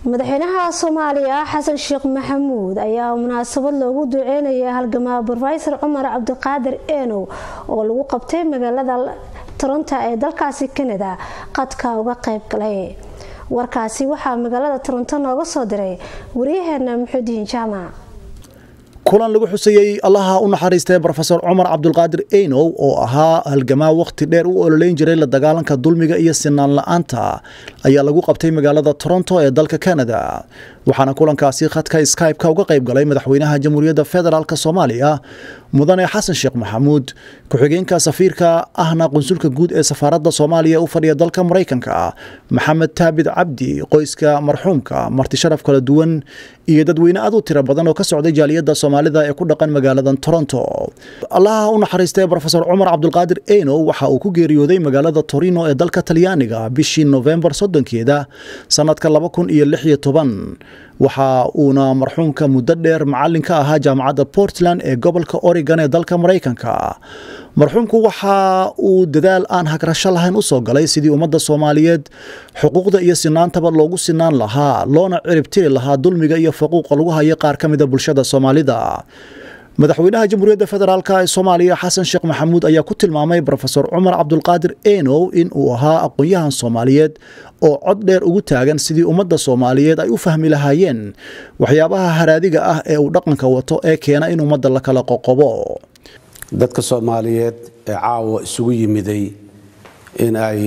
madaxweynaha soomaaliya xasan sheekh maxamuud ayaa munaasabad loogu duceynaya halgamaa brofesor cumar cabdiqaadir eenow oo lagu qabtay magaalada toronto ee dalkaasi kanada qadka uga qayb galay warkaasi waxaa magaalada toronto nooga soo diray waryaheena muxuudiin jaamac kulan lagu xusayey allaha u naxariistay brofesor cumar cabdulqaadir eynow oo ahaa halgamaa wakhti dheer u ololeyn jiray la dagaalanka dulmiga iyo sinaan la-aanta ayaa lagu qabtay magaalada toronto ee dalka canada waxaana kulankaasi khadka skybe-ka uga qayb galay madaxweynaha jamhuuriyadda federaalk soomaaliya mudane xasan sheekh maxamuud ku-xigeenka safiirka ahna qunsulka guud ee safaaradda soomaaliya u fadhiya dalka maraykanka maxamed taabid cabdi qoyska marxuumka marti sharaf kala duwan iyo dadweyne aad u tiro badan oo ka socday jaaliyadda soomaalida ee ku dhaqan magaaladan toronto allaha u naxariistay brofesor cumar cabdulqaadir eynow waxa uu ku geeriyooday magaalada torino ee dalka talyaaniga bishii nofembar soddonkeeda sanadka laba kun iyo lix iyo toban waxa uuna marxuumka muddo dheer macalin ka ahaa jaamacadda portland ee gobolka oregon ee dalka maraykanka marxuumku waxa uu dadaal aan hagrasho lahayn u soo galay sidii ummadda soomaaliyeed xuquuqda iyo sinaantaba loogu sinaan lahaa loona ciribtiri lahaa dulmiga iyo faquuqa lagu hayo qaar ka mida bulshada soomaalida madaxweynaha jamhuuriyadda federaalk ee soomaaliya xasan sheekh maxamuud ayaa ku tilmaamay brofesor cumar cabdulqaadir enow in uu ahaa aqoon-yahan soomaaliyeed oo cod dheer ugu taagan sidii ummadda soomaaliyeed ay u fahmi lahaayeen waxyaabaha haraadiga ah ee uu dhaqanka wato ee keena in ummadda la kala qoqobo dadka soomaaliyeed ee caawa isugu yimiday in ay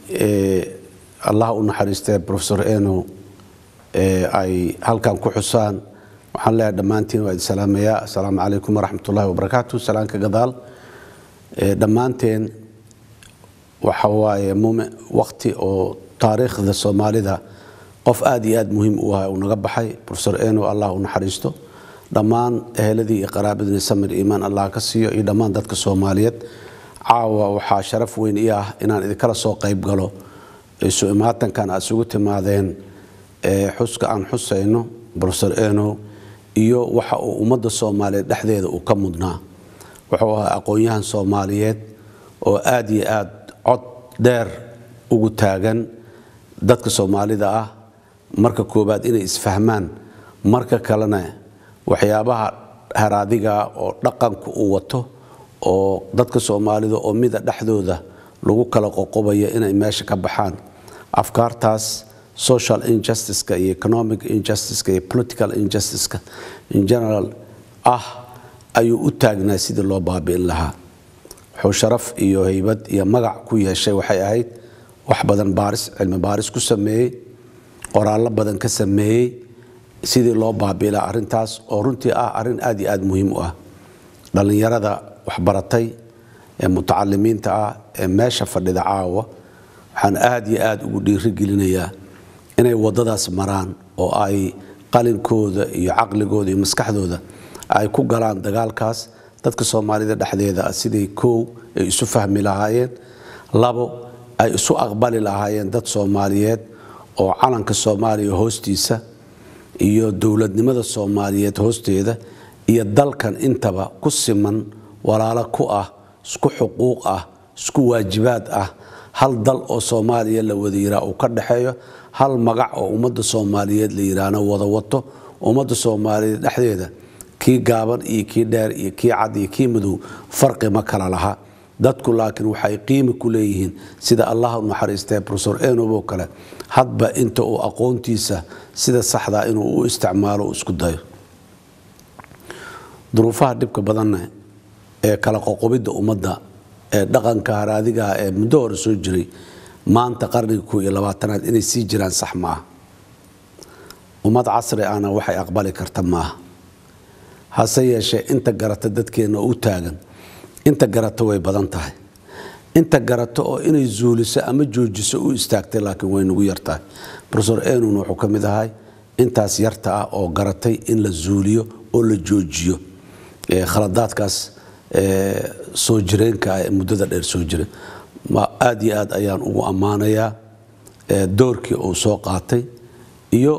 allah u naxariistay rofesor enow ay halkan ku xusaan waxaan leeyahay dhammaantiin waa idin salaamayaa assalaamu calaykum waraxmat ullahi wabarakaatu salaanka gadaal dhammaanteen waxa waaye waqti oo taariikhda soomaalida qof aad iyo aad muhiim u ah uu naga baxay rofesor enow allah u naxariisto dhammaan eheladii iyo qaraabadii samir iimaan allah ka siiyo iyo dhammaan dadka soomaaliyeed caawa waxaa sharaf weyn ii ah inaan idinkala soo qayb galo isu imaatankan aad isugu timaadeen xuska aan xusayno rofesor enow iyo waxa uu ummadda soomaaliyeed dhexdeeda uu ka mudnaa wuxuu ahaa aqoon-yahan soomaaliyeed oo aad iyo aad cod dheer ugu taagan dadka soomaalida ah marka koowaad inay isfahmaan marka kalena waxyaabaha haraadigaa oo dhaqanku uu wato oo dadka soomaalida oo mida dhexdooda lagu kala qoqobaya inay meesha ka baxaan afkaartaas social injusticeka iyo economic injusticeka iyo political injusticeka in general ah ayuu u taagnaa sidii loo baabi'in lahaa wuxuu sharaf iyo haybad iyo magac ku yeeshay waxay ahayd wax badan baaris cilmi baaris ku sameeyey qoraallo badan ka sameeyey sidii loo baabi'ila arrintaas oo runtii ah arrin aad iyo aad muhiim u ah dhallinyarada waxbaratay ee mutacalimiinta ah ee meesha fadhida caawa waxaan aad iyo aad ugu dhiirigelinayaa inay waddadaas maraan oo ay qalinkooda iyo caqligooda iyo maskaxdooda ay ku galaan dagaalkaas dadka soomaalida dhexdeeda siday koow ay isu fahmi lahaayeen labo ay isu aqbali lahaayeen dad soomaaliyeed oo calanka soomaaliya hoostiisa iyo dowladnimada soomaaliyeed hoosteeda iyo dalkan intaba ku siman walaalo ku ah isku xuquuq ah isku waajibaad ah hal dal oo soomaaliya la wada yiraa uu ka dhexeeyo hal magac oo ummadda soomaaliyeed la yidhaahno wada wato ummadda soomaaliyeed dhexdeeda kii gaaban iyo kii dheer iyo kii cad iyo kii madow farqi ma kala laha dadku laakiin waxay qiimi ku leeyihiin sida allah u naxariistay rofesor enow oo kale hadba inta uu aqoontiisa sida saxdaa inuu u isticmaalo u isku dayo duruufaha dhibka badanna ee kala qoqobidda ummadda ee dhaqanka haraadigaha ee muddo hore soo jiray maanta qarniga koo iyo labaatanaad inay sii jiraan sax ma ah ummad casri ahna waxay aqbali karta maaha hase yeeshee inta garata dadkeenna u taagan inta garata way badan tahay inta garata oo inay zuuliso ama joojiso u istaagtay laakiin way nagu yartahay rofesor enun wuxuu ka mid ahay intaas yarta ah oo garatay in la zuuliyo oo la joojiyo khaladaadkaas soo jireenka ah ee muddada dheer soo jira aad iyo aad ayaan ugu ammaanayaa doorkii uu soo qaatay iyo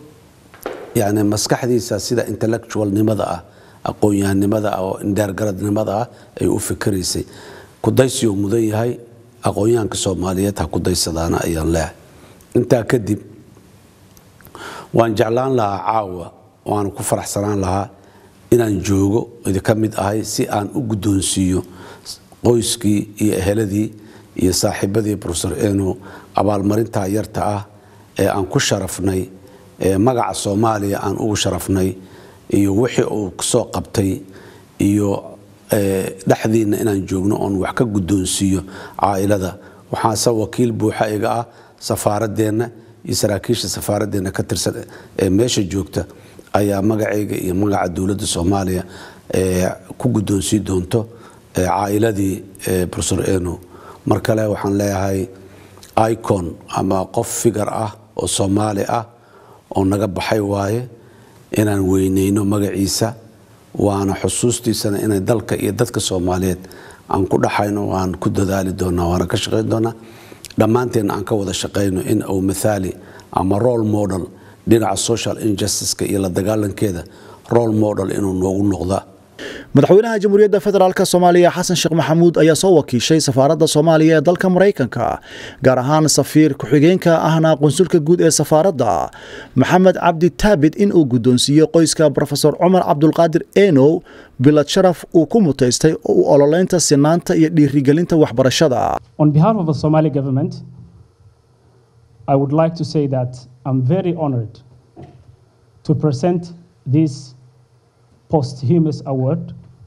yani maskaxdiisa sida intellectualnimada ah aqoon-yahanimada ah oo indheergaradnimada ah ay u fikiraysay kudaysiuu mudan yahay aqoon-yahanka soomaaliyeed ha kudaysadaana ayaan leehay intaa kadib waan jeclaan lahaa caawa waana ku faraxsanaan lahaa inaan joogo idinka mid ahay si aan u guddoonsiiyo qoyskii iyo eheladii iyo saaxiibadii profesor eno abaalmarintaa yarta ah ee aan ku sharafnay magaca soomaaliya aan ugu sharafnay iyo wixii uu soo qabtay iyo dhexdiinna inaan joogno oon wax ka guddoonsiiyo caailada waxaase wakiil buuxa iga ah safaaradeenna iyo saraakiisha safaaradeenna ka tirsan ee meesha joogta ayaa magacayga iyo magaca dowladda soomaaliya ku guddoonsii doonto caailadii profesor eno mar kale waxaan leeyahay icon ama qof figar ah oo soomaali ah oo naga baxay waaye inaan weyneyno magaciisa waana xusuustiisana inay dalka iyo dadka soomaaliyeed aan ku dhaxayno waan ku dadaali doonaa waana ka shaqayn doonaa dhammaanteenna aan ka wada shaqayno in uu mithaali ama role model dhinaca social injusticeka iyo la dagaalankeeda role model inuu noogu noqda madaxweynaha jamhuuriyadda federaalk soomaaliya xasan sheekh maxamuud ayaa soo wakiishay safaaradda soomaaliya ee dalka maraykanka gaar ahaan safiir ku-xigeenka ahna qunsulka guud ee safaaradda maxamed cabdi taabid in uu guddoonsiiyo qoyska rofesor cumar cabdulqaadir enow bilad sharaf uu ku mutaystay u ololeynta sinaanta iyo dhiirigelinta waxbarashada On behalf of the Somali government, I would like to say that I'm very honored to present this posthumous award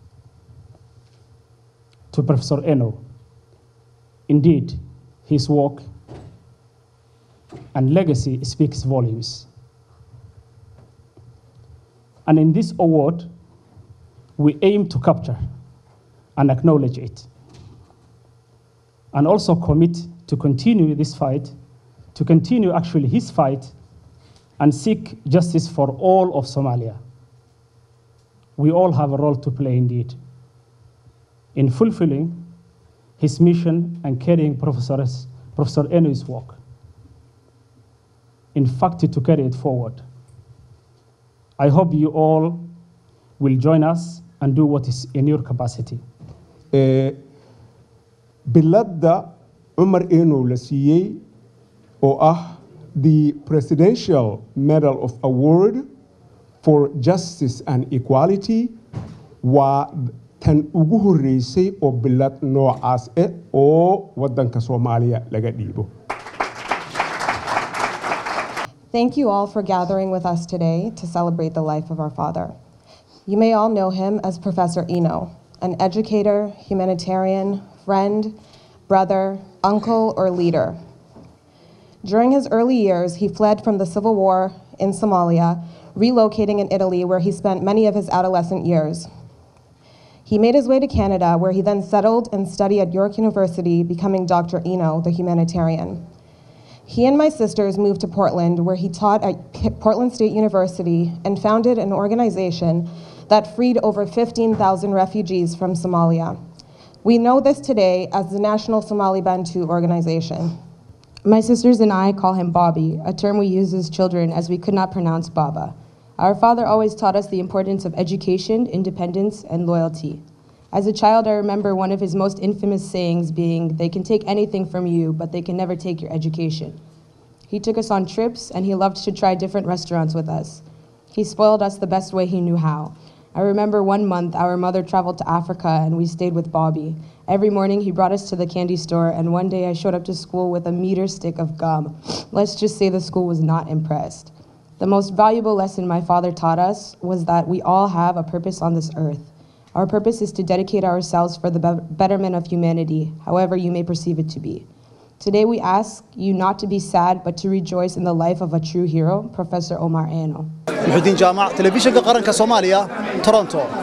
to Professor Eno. Indeed, his work and legacy speaks volumes. And in this award, we aim to capture and acknowledge it, and also commit to continue this fight, to continue actually his fight, and seek justice for all of Somalia. We all have a role to play indeed in fulfilling his mission and carrying Professor's, Professor Eno's work. In fact, to carry it forward. I hope you all will join us and do what is in your capacity. biladda cumar enow la siiyey oo ah the presidential medal of award for justice and equality waa tan ugu horreysay oo bilad noocaas ah oo waddanka soomaaliya laga dhiibo Thank you all for gathering with us today to celebrate the life of our father. You may all know him as Professor Eno, an educator, humanitarian, friend, brother, uncle, or leader. During his early years, he fled from the civil war in Somalia, relocating in Italy, where he spent many of his adolescent years. He made his way to Canada, where he then settled and studied at York University, becoming Dr. Eno, the humanitarian. He and my sisters moved to Portland, where he taught at K- Portland State University and founded an organization that freed over 15,000 refugees from Somalia. We know this today as the National Somali Bantu Organization. My sisters and I call him Bobby, a term we use as children as we could not pronounce Baba. Our father always taught us the importance of education, independence, and loyalty. As a child, I remember one of his most infamous sayings being, They can take anything from you, but they can never take your education. He took us on trips, and he loved to try different restaurants with us. He spoiled us the best way he knew how. I remember one month our mother traveled to Africa and we stayed with Bobby. Every morning he brought us to the candy store, and one day I showed up to school with a meter stick of gum. Let's just say the school was not impressed. The most valuable lesson my father taught us was that we all have a purpose on this earth. Our purpose is to dedicate ourselves for the be- betterment of humanity, however you may perceive it to be. Today we ask you not to be sad, but to rejoice in the life of a true hero, Professor Omar Ano. muxudiin jaamac telefishinka qaranka soomaaliya toronto